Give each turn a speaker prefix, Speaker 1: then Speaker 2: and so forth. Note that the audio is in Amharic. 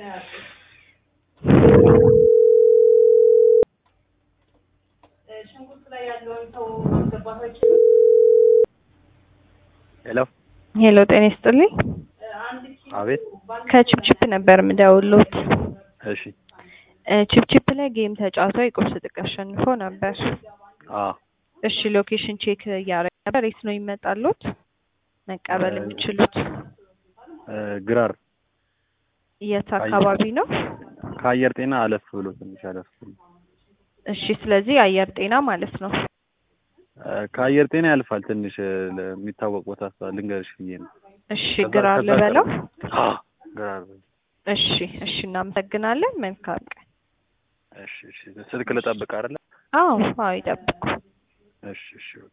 Speaker 1: ሄሎ
Speaker 2: ሄሎ ጤና ይስጥልኝ።
Speaker 1: አቤት።
Speaker 2: ከቺፕቺፕ ነበር የምደውልዎት።
Speaker 1: እሺ።
Speaker 2: እ ቺፕቺፕ ላይ ጌም ተጫውተው የቁርስ ጥቅ አሸንፎ ነበር።
Speaker 1: አ
Speaker 2: እሺ ሎኬሽን ቼክ እያደረግን ነበር። የት ነው ይመጣሉት መቀበል
Speaker 1: እ
Speaker 2: የሚችሉት?
Speaker 1: እ ግራር
Speaker 2: የት አካባቢ ነው?
Speaker 1: ከአየር ጤና አለፍ ብሎ ትንሽ አለፍ ብሎ
Speaker 2: እሺ ስለዚህ አየር ጤና ማለት ነው።
Speaker 1: እ ከአየር ጤና ያልፋል ትንሽ እ የሚታወቅ ቦታ ሳ ልንገርሽ ብዬ ነው።
Speaker 2: እሺ
Speaker 1: ከዛ-
Speaker 2: ግራር
Speaker 1: ከዛ
Speaker 2: ልበለው?
Speaker 1: አ ግራር
Speaker 2: እሺ እሺ እናመሰግናለን። መልካም ቀን።
Speaker 1: እሺ እሺ ስልክ ልጠብቅ አይደለ?
Speaker 2: አዎ አዎ ይጠብቁ።
Speaker 1: እሺ እሺ